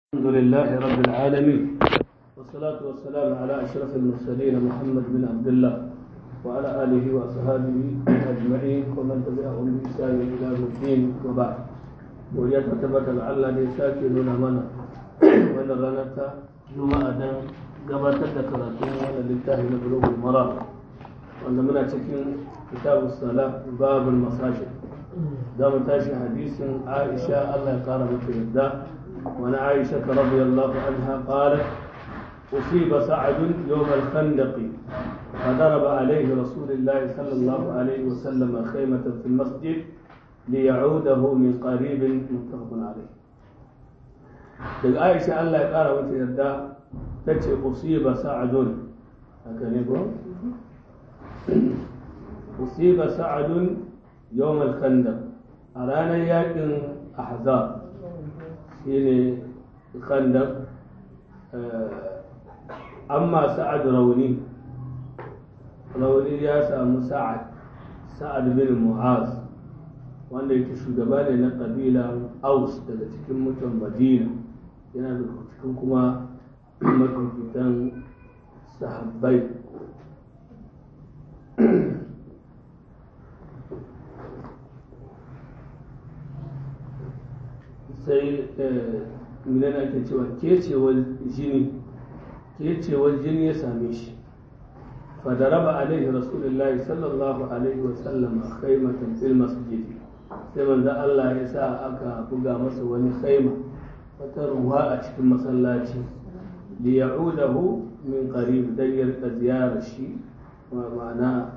الحمد لله رب العالمين والصلاة والسلام على أشرف المرسلين محمد بن عبد الله وعلى آله وأصحابه أجمعين ومن تبعهم بإحسان إلى يوم الدين وبعد وليتثبت لعل لساكي لنا منا وإن رنتا جمعة gabatar da karatun wannan littafi na bulugul mara wanda muna cikin kitabu sala babul masajid za mu tashi hadisin aisha allah ya kara mata yadda wani aisha ta radiyallahu anha qalat أصيب سعد يوم الخندق فضرب عليه رسول الله صلى الله عليه وسلم خيمة في المسجد ليعوده من قريب متفق عليه. daga Aisha Allah ya ƙara mata yarda ta ce usiba sa'adun haka ne ko usiba sa'adun yawm al-khandaq a ranar yakin ahzab shine khandaq amma sa'ad rauni rauni ya samu sa'ad sa'ad bin mu'az wanda yake shugaba ne na kabila aus daga cikin mutan madina yana da cikin kuma mafifitan sahabbai sai minan ake cewa kecewar jini kecewar jini ya same shi fadaraba alaihi rasulullahi sallallahu alaihi wasallam a khaimatan fil masjid sai manzo Allah ya sa aka buga masa wani khaima wata ruwa a cikin masallaci da ya'udahu min qarib dan ya rika ziyarar shi ma'ana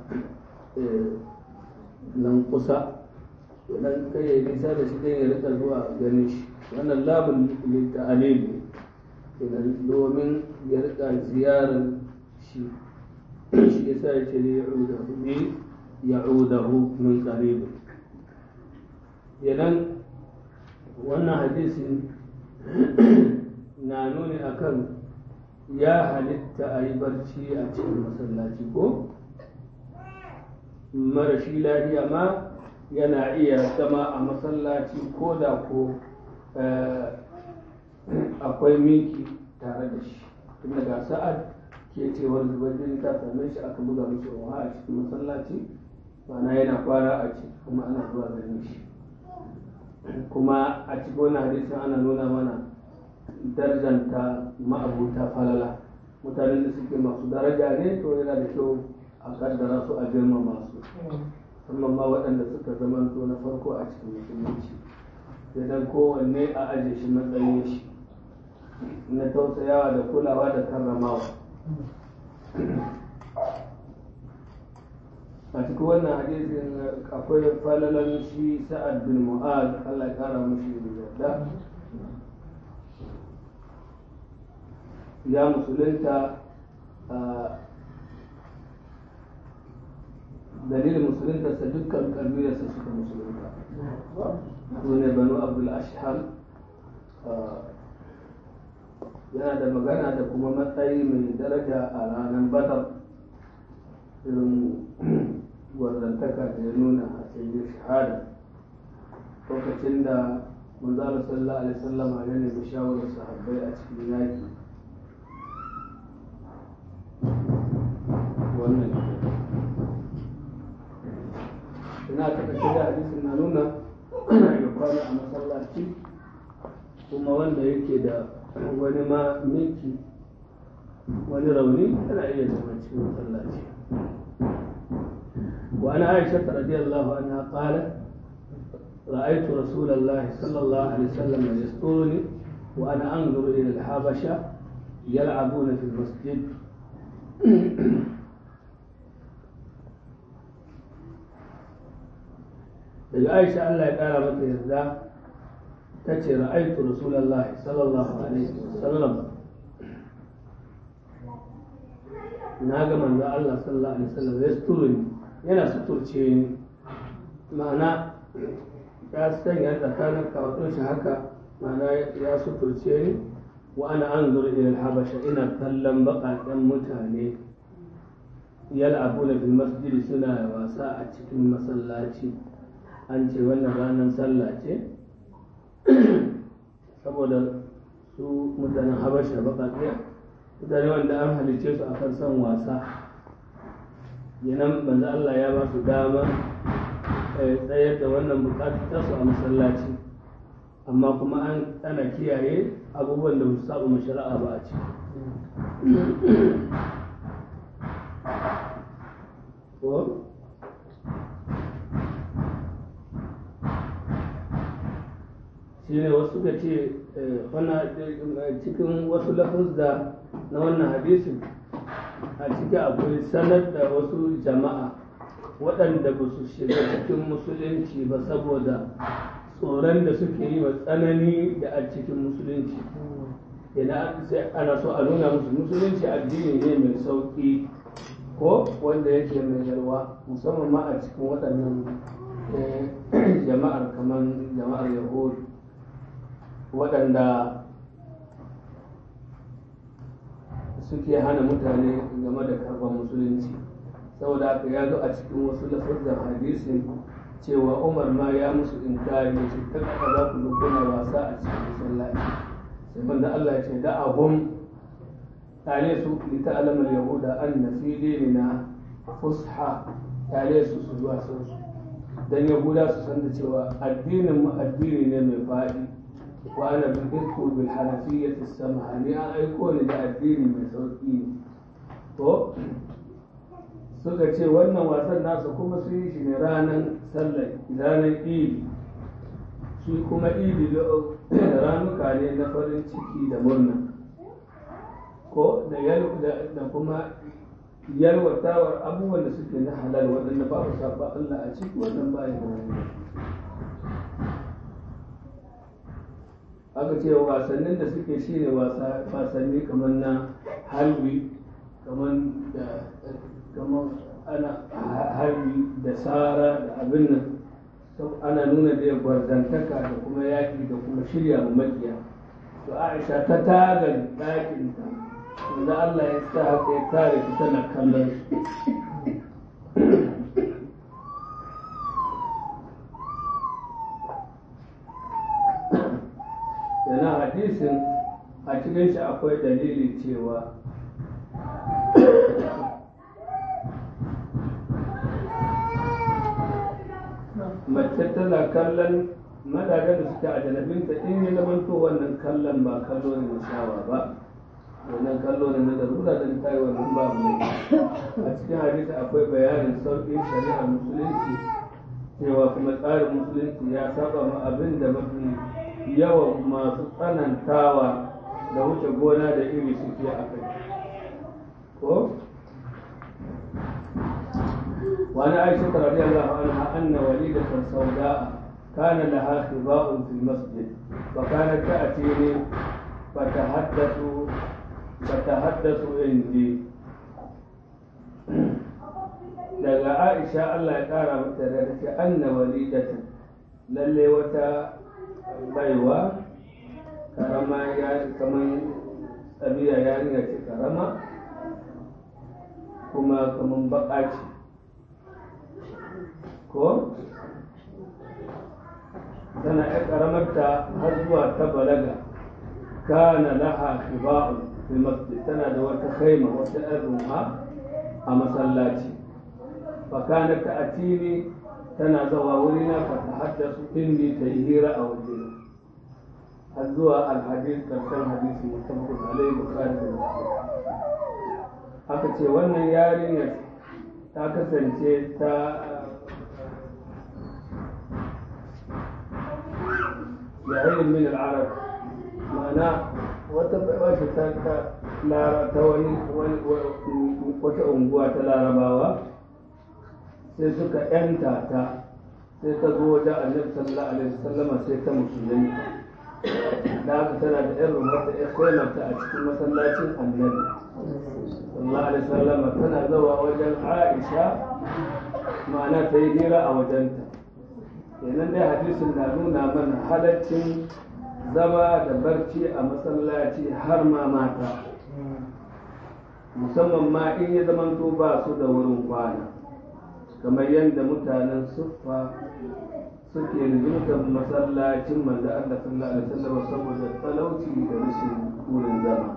nan kusa dan kai ya nisa da shi dan ya rika zuwa ganin shi wannan labun litta'alim kenan domin ya rika ziyarar shi shi yasa ya ce da ya'udahu ne ya'udahu min qarib yanan wannan hadisin na nuni akan ya halitta a yi barci a cikin masallaci ko marashi lafiya ma yana iya zama a masallaci ko da ko akwai miki tare da shi tun daga sa'ad ke cewar zubar jini ta same shi aka buga mishi ruwa a cikin masallaci mana yana kwara a ciki kuma ana zuwa ganin shi kuma a cikin wani hadisin ana nuna mana darjanta ma'abuta falala mutanen da suke masu daraja ne to yana da kyau a kaddara su a girmama su musamman ma waɗanda suka zamanto na farko a cikin musulunci sai dan kowanne a aje shi matsayin shi na tausayawa da kulawa da karramawa a cikin wannan hadisin akwai falalan shi sa'ad bin mu'az Allah ya kara mushi yarda ya musulunta dalilin musuluntarsa dukkan kabilarsa suka musulunta su ne banu abdul ashhar yana da magana da kuma matsayi mai daraja a ranar badar irin gwarzantaka da ya nuna a cikin shahada lokacin da manzala sallallahu alaihi wasallama ya nemi shawarar sahabbai a cikin yaki wannan ina ta kashe da hadisin na nuna ya kwana a masallaci kuma wanda yake da wani ma miki wani rauni yana iya zama cikin masallaci وعن عائشة رضي الله عنها قالت رأيت رسول الله صلى الله عليه وسلم يسترني وأنا أنظر إلى الحبشة يلعبون في المسجد daga aisha Allah ya kara mata yarda ta ce ra'aitu rasulullah sallallahu alaihi wasallam na ga manzo Allah sallallahu alaihi wasallam ya suturni yana suturce ni ma'ana ya sanya tsakanin kawatin shi haka ma'ana ya suturce ni wa ana anzur ila al-habasha ina kallon baƙaƙen mutane yal'abuna fil masjid suna wasa a cikin masallaci an ce wannan ranar sallah ce saboda su mutanen habasha baƙaƙiya mutane wanda an halicce su akan son wasa yanan banza Allah ya ba su dama tsayar da wannan bukatar su a masallaci amma kuma an ana kiyaye abubuwan da su saba shari'a ba a ciki ko shi ne wasu ka ce cikin wasu lafuzza na wannan hadisin a ciki akwai sanar da wasu jama'a waɗanda ba su shiga cikin musulunci ba saboda tsoron da suke yi wa tsanani da a cikin musulunci idan sai ana so a nuna musu musulunci addini ne mai sauƙi ko wanda yake mai yarwa musamman ma a cikin waɗannan jama'ar kamar jama'ar yahudu waɗanda suke hana mutane game da karɓar musulunci saboda haka ya zo a cikin wasu lafazan hadisin cewa umar ma ya musu inkari ya ce ta kaka za ku zo kuna wasa a cikin masallaci sai banda Allah ya ce da abun tare su li ta'lamul yahuda anna fi dinina fusha tare su su zuwa sun su dan yahuda su san da cewa addinin mu addini ne mai faɗi wa ana bi'ithu bil hanafiyyati samha ni an aiko ni da addini mai sauki ne to suka ce wannan wasan nasu kuma sun yi shi ne ranar sallar ranar idi shi kuma idi ranuka ne na farin ciki da murna ko da kuma yalwatawar abubuwan da suke na halal waɗanda ba su saba Allah a ciki wannan ba ya aka ce wasannin da suke shi ne wasanni kamar na halwi kamar da kamar ana harbi da tsara da abin nan ana nuna da gwarzantaka da kuma yaƙi da kuma shirya mu makiya to aisha ta tagar ɗakinta wanda Allah ya sa haka ya kare ta tana kallon yana hadisin a cikin shi akwai dalili cewa mace tana kallon mazajen da suke a janabinta in ya zamanto wannan kallon ba kallo ne na shawa ba wannan kallo ne na darura da ta yi wannan ba mai a cikin hadisi akwai bayanin sauƙin shari'ar musulunci cewa kuma tsarin musulunci ya saba ma abin da mafi yawan masu tsanantawa da wuce gona da iri suke a kai ko وعن عائشة رضي الله عنها أن وليدة سوداء كان لها خباء في المسجد فكانت تأتيني فتحدث فتحدث عندي daga Aisha Allah ya ƙara mata da ta ce anna walidata lalle wata baiwa karama ya kamar tsabiya yarinya ce karama kuma kamar baka ce ko tana ya karamarta har zuwa ta balaga kana laha khiba'un fil masjid tana da wata khaima wata ɗan a masallaci fa kana ta atini tana zawa wurina fa ta haddasu indi ta yi hira a wajena har zuwa alhadis karshen hadisi musamman alai bukari da muslim aka ce wannan yarinyar ta kasance ta yayin min al'arab ma'ana wata wata ta ta lara ta wani wata unguwa ta larabawa sai suka yanta ta sai ta zo wajen annabi sallallahu alaihi wasallama sai ta musulunta da haka tana da yan rumata ya koyarta a cikin masallacin annabi sallallahu alaihi wasallama tana zawa wajen aisha ma'ana ta yi hira a wajenta kenan dai hadisin na nuna mana halaccin zama da barci a masallaci har ma mata musamman ma in ya zamanto ba su da wurin kwana kamar yadda mutanen suffa suke rizurtar masallacin manzo Allah sallallahu alaihi wasallam saboda talauci da rashin wurin zama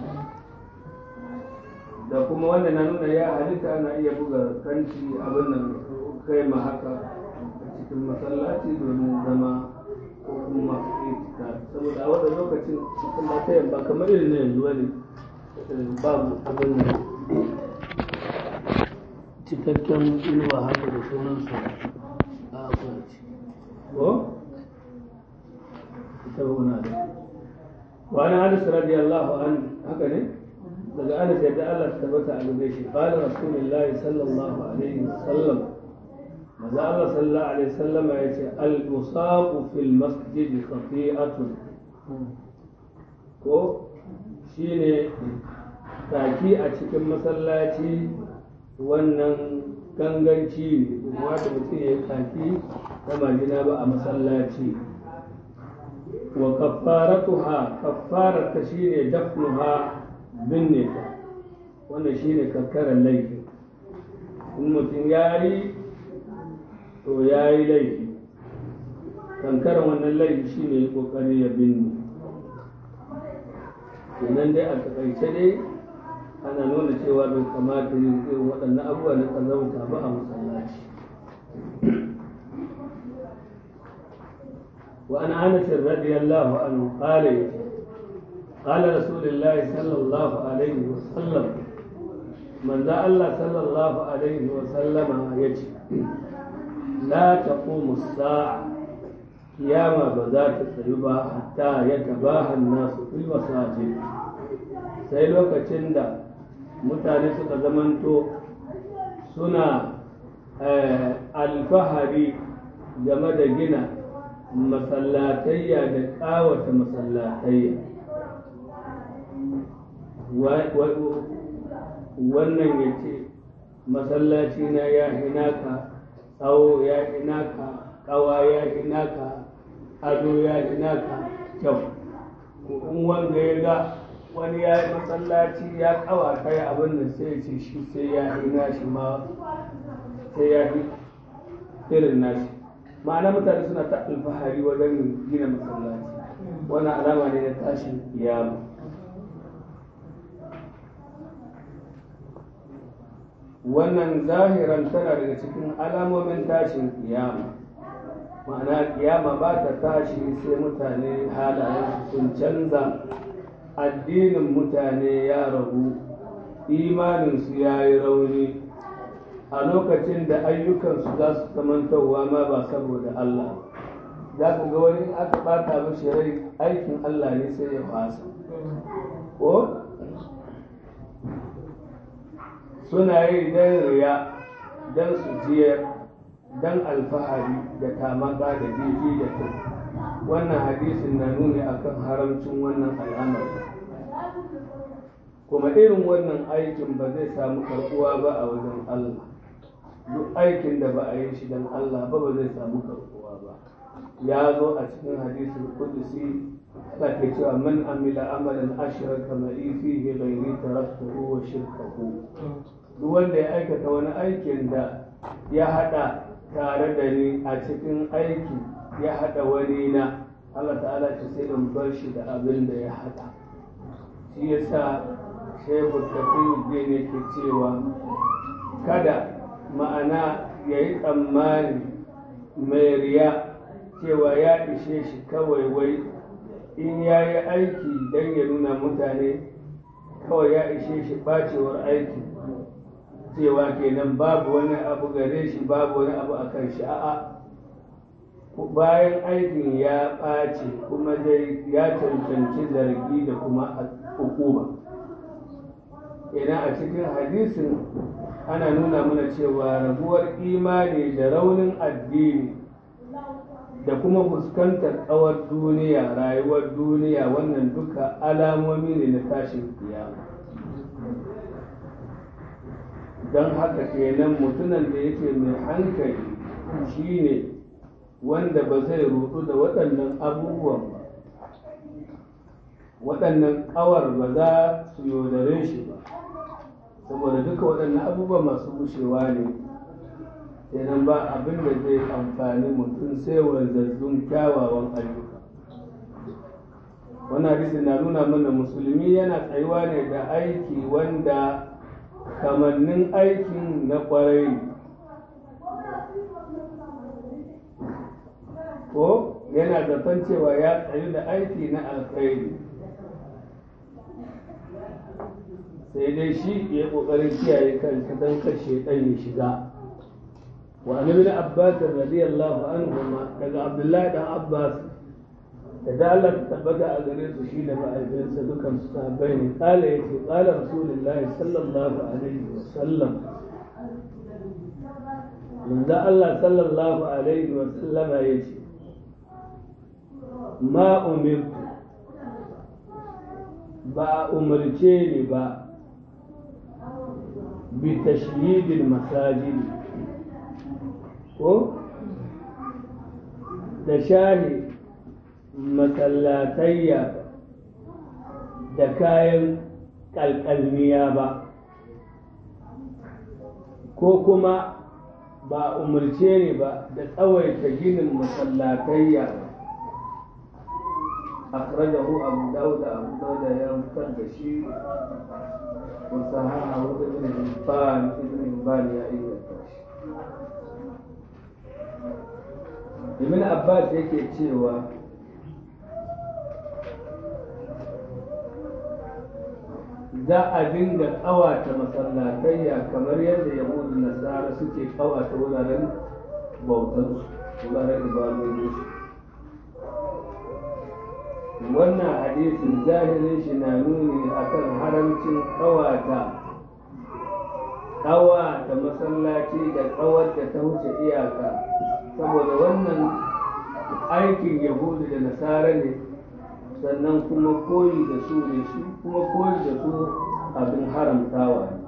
da kuma wanda na nuna ya halitta ana iya buga kanci abin nan kai ma haka a cikin masallaci domin zama ko kuma itika saboda a wannan lokacin cikin matayan ba kamar irin na yanzu wani babu abin nan cikakken inuwa haka da sauransu a kwanci ko ita wuna da wani hadis radiyallahu an haka ne daga anas yadda Allah ta tabbata a gare shi qala rasulullahi sallallahu alaihi wasallam maza Allah sallallahu alaihi wasallam ya ce al musaqu fil masjid khati'atun ko shine taki a cikin masallaci wannan ganganci ne wata mutum ya taki ta majina ba a masallaci wa kaffaratuha kaffararta shine dafnuha binne ta wannan shine kakkarar laifi in mutum ya yi to ya yi laifi kankarar wannan laifi shine kokari ya binne kenan dai a takaice dai ana nuna cewa bai kamata yin irin waɗannan abubuwa na ƙazauta ba a masallaci وعن انس رضي الله عنه قال قال رسول الله صلى الله عليه وسلم من ذا الله صلى الله عليه وسلم يجي لا تقوم الساعة قيامة بذات السيبة حتى يتباهى الناس في المساجد sai lokacin da mutane suka zamanto suna alfahari game da gina masallatayya da ƙawata masallatayya wannan ya ce masallaci na ya hinaka tsawo ya hinaka ƙawa ya hinaka ado ya hinaka kyau in wanda ya ga wani ya yi masallaci ya ƙawata ya abin da sai ce shi sai ya hina shi ma sai ya fi irin nashi ma'ana mutane suna ta alfahari wajen gina masallaci wani alama ne na tashin kiyama wannan zahiran tana daga cikin alamomin tashin kiyama ma'ana kiyama ba ta tashi sai mutane halayen sun canza addinin mutane ya ragu imaninsu ya yi rauni a lokacin da ayyukansu za su kamantarwa ma ba saboda Allah za ku ga wani aka bata mashi rai aikin Allah ne sai ya fasa ko suna yi don riya don su jiyar don alfahari da tamaka da jiji da ta wannan hadisin na nuni akan haramcin wannan al'amari kuma irin wannan aikin ba zai samu karbuwa ba a wajen Allah duk aikin da ba a yi shi don Allah ba ba zai samu karbuwa ba ya zo a cikin hadisul qudusi Allah ke cewa man amila amalan ashraka ma'i fihi ghairi taraktuhu wa shirkahu duk wanda ya aikata wani aikin da ya hada tare da ni a cikin aiki ya hada wani na Allah ta'ala ce sai in bar shi da abin da ya hada shi yasa shehu tafiyuddin yake cewa kada ma'ana ya yi tsammani mai riya cewa ya ishe shi kawai wai in ya yi aiki don ya nuna mutane kawai ya ishe shi bacewar aiki cewa kenan babu wani abu gare shi babu wani abu a kan shi a'a bayan aikin ya ɓace kuma dai ya cancanci zargi da kuma hukuma kenan a cikin hadisin ana nuna mana cewa raguwar imani da raunin addini da kuma fuskantar tsawar duniya rayuwar duniya wannan duka alamomi ne na tashin kiyama don haka kenan mutumin da yake mai hankali shine wanda ba zai rudu da waɗannan abubuwan ba waɗannan ƙawar ba za su yaudare shi ba saboda duka waɗannan abubuwa masu bushewa ne kenan ba abin da zai amfani mutum sai wanzazzun kyawawan ayyuka wannan hadisi na nuna mana musulmi yana tsayuwa ne da aiki wanda kamannin aikin na kwarai ko yana zaton cewa ya tsayu da aiki na alkhairi sai dai shi ya kokarin kiyaye kansa don kashe ɗan ya shiga wa ibn abbas radiyallahu anhu daga abdullahi dan abbas da da Allah ta tabbata a gare su shi da ma'aikinsa dukan su sahabbai ne kala yace kala rasulullahi sallallahu alaihi wa sallam manzo Allah sallallahu alaihi wa sallama yace ma umirtu ba a umarce ni ba bi tashyidil masajid ko da shahi masallatayya da kayan kalkalmiya ba ko kuma ba umarce ne ba da tsawaita ginin masallatayya أخرجه أبو داود أبو داود ينفر بشير وصححه ابن حبان ابن حبان يا أيها Ibn Abbas yake cewa za a dinga ƙawata masallatayya kamar yadda yahudu nasara suke ƙawata wuraren bautansu wuraren ibadodinsu wannan hadisin zahirin shi na nuni akan haramcin ƙawata ƙawata masallaci da ƙawar da ta wuce iyaka saboda wannan aikin yahudu da nasara ne sannan kuma koyi da su ne su kuma koyi da su abin haramtawa ne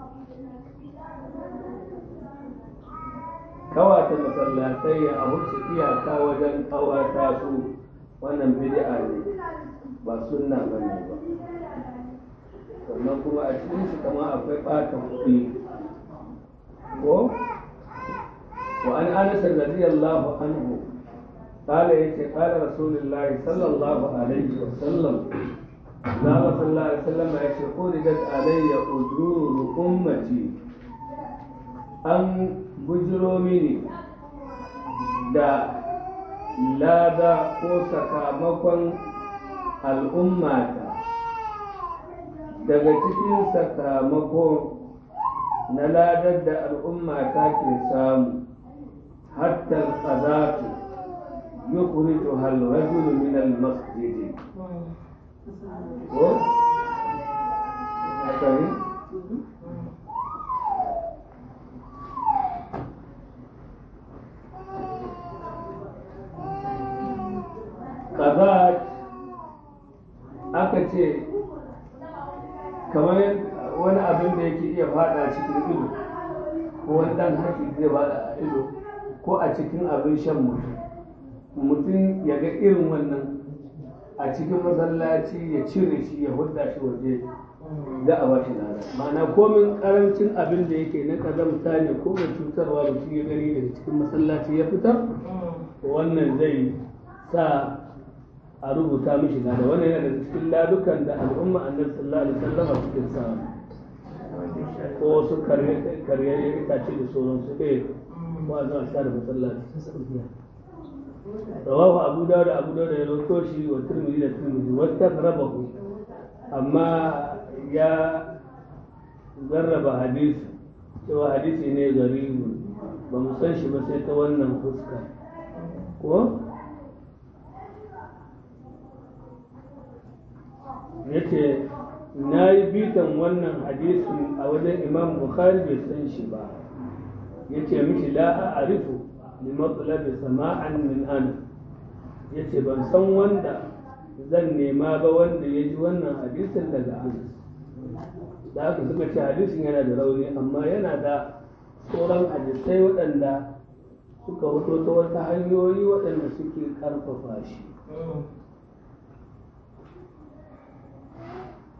kawata masallatai a wuce iyaka wajen kawata su wannan bid'a ne ba sunna ba ne ba sannan kuma a cikin shi kama akwai ɓata kuɗi ko wa an anas radiyallahu anhu قال يتي قال رسول الله صلى الله عليه وسلم قال صلى الله عليه وسلم يتي قردت علي أجور أمتي أن بجرو مني da lada ko sakamakon al'ummata daga cikin sakamako na ladar da al'ummata ke samu hatta tsadatu يخرجها الرجل من المسجد و Kabat aka ce kamar wani abin da yake iya fada cikin ido ko wani dan haki zai fada a ido ko a cikin abin shan mutum mutum ya ga irin wannan a cikin masallaci ya cire shi ya hudda shi waje za a ba shi lada ma'ana komin karancin abin da yake na kazamta ne ko mai cutarwa mutum ya gani daga cikin masallaci ya fitar wannan zai sa a rubuta mishi lada wannan yana daga cikin ladukan da al'umma annabi sallallahu alaihi wasallam suke sa ko wasu karye itace da sauransu eh ba za a sa da masallaci رواه أبو داود أبو داود يروتوشي والترمذي الترمذي واستغربه أما يا جرب حديث cewa hadisi ne garibu ba mu san shi ba sai ta wannan fuska ko yace na yi bitan wannan hadisin a wajen imam bukhari bai san shi ba yace mishi la a arifu limatsalabi sama'an min ana ya ce ban san wanda zan nema ba wanda ya ji wannan hadisin daga anas da aka suka ce hadisin yana da rauni amma yana da sauran hadisai waɗanda suka fito ta wata hanyoyi waɗanda suke ƙarfafa shi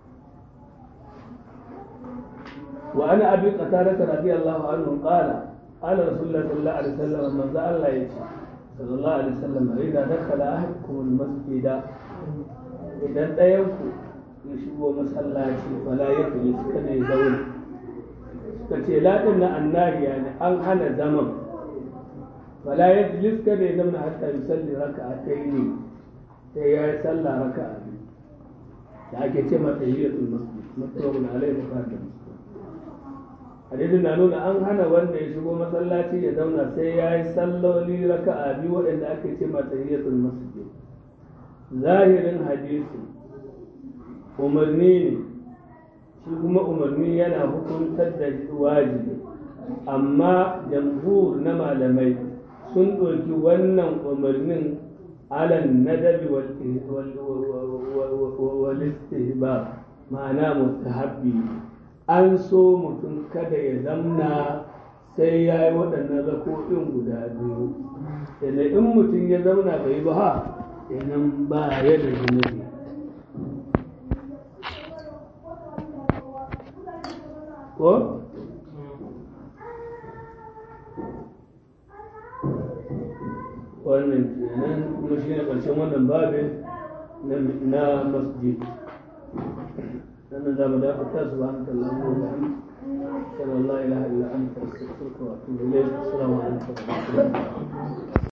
وعن ابي قتاده رضي الله عنه قال قال رسول الله صلى الله عليه وسلم من ذا الله يجي صلى الله عليه وسلم إذا دخل أحدكم المسجد إذا ɗayanku ya shigo masallaci fala ya fi kada ya zauna ka ce laɗin na annariya ne an hana zaman fala ya fi kada ya zauna hatta ya salli raka a ta ne sai ya yi sallah raka a biyu da ake ce mata yi da mutuwa na alai bukatar hadisin na nuna an hana wanda ya shigo masallaci ya zauna sai ya yi salloli raka a biyu waɗanda ake ce mata yi da masjid zahirin hadisi umarni ne shi kuma umarni yana hukuntar da wajibi amma jamhur na malamai sun ɗauki wannan umarnin alan nadabi wal istihbab ma'ana mustahabbi an so mutum kada ya zamna sai ya yi waɗannan rako'in guda biyu da in mutum ya zamna bai ba ha kenan ba ya da zunubi ko wannan kenan kuma shi ne ƙarshen wannan babin na masjid sannan za mu dakata su ba hanta Allah ko da sallallahu ilaha illa anta astaghfiruka wa atubu ilayk assalamu alaikum wa rahmatullahi